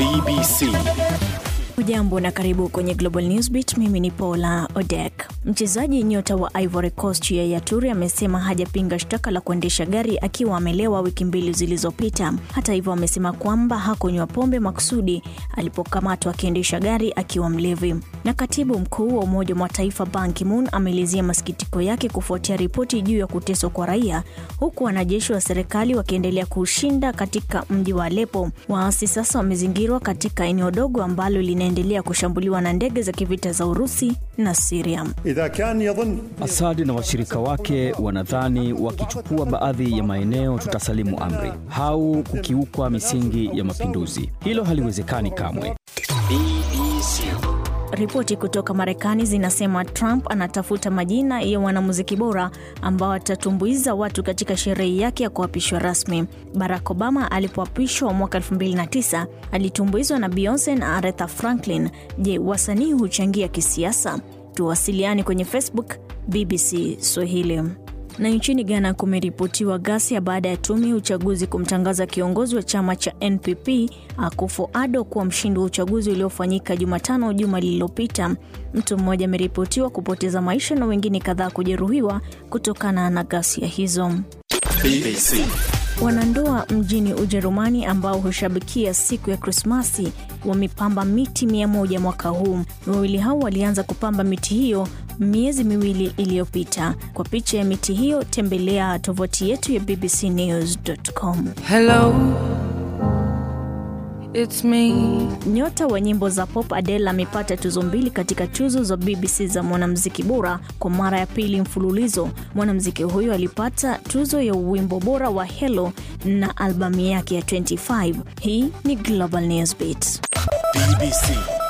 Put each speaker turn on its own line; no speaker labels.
BBC.
Ujambo na karibu kwenye Global Newsbeat. Mimi ni Paula Odek. Mchezaji nyota wa Ivory Coast Yaya Toure amesema hajapinga shtaka la kuendesha gari akiwa amelewa wiki mbili zilizopita. Hata hivyo, amesema kwamba hakunywa pombe makusudi alipokamatwa akiendesha gari akiwa mlevi. Na katibu mkuu wa Umoja wa Mataifa Ban Ki-moon ameelezea masikitiko yake kufuatia ripoti juu ya kuteswa kwa raia, huku wanajeshi wa serikali wakiendelea kushinda katika mji wa Aleppo. Waasi sasa wamezingirwa katika eneo dogo ambalo linaendelea kushambuliwa na ndege za kivita za Urusi na Syria.
إذا كان يظن
Asadi na washirika wake wanadhani wakichukua baadhi ya maeneo tutasalimu amri au kukiukwa misingi ya mapinduzi. Hilo haliwezekani kamwe.
BBC.
Ripoti kutoka Marekani zinasema Trump anatafuta majina ya wanamuziki bora ambao watatumbuiza watu katika sherehe yake ya kuapishwa rasmi. Barack Obama alipoapishwa mwaka 2009 alitumbuizwa na Beyonce na Aretha Franklin. Je, wasanii huchangia kisiasa? Tuwasiliani kwenye Facebook BBC Swahili. Na nchini Ghana kumeripotiwa ghasia baada ya tume ya uchaguzi kumtangaza kiongozi wa chama cha NPP Akufo Addo kuwa mshindi wa uchaguzi uliofanyika Jumatano juma lililopita. Mtu mmoja ameripotiwa kupoteza maisha na wengine kadhaa kujeruhiwa kutokana na ghasia hizo.
BBC.
Wanandoa mjini Ujerumani ambao hushabikia siku ya Krismasi wamepamba miti mia moja mwaka huu. Wawili hao walianza kupamba miti hiyo miezi miwili iliyopita. Kwa picha ya miti hiyo, tembelea tovuti yetu ya bbcnews.com.
Hello, it's me.
Nyota wa nyimbo za pop Adele amepata tuzo mbili katika tuzo za BBC za mwanamuziki bora kwa mara ya pili mfululizo. Mwanamuziki huyo alipata tuzo ya wimbo bora wa Hello na albamu yake ya 25. Hii ni Global Newsbeat.
BBC.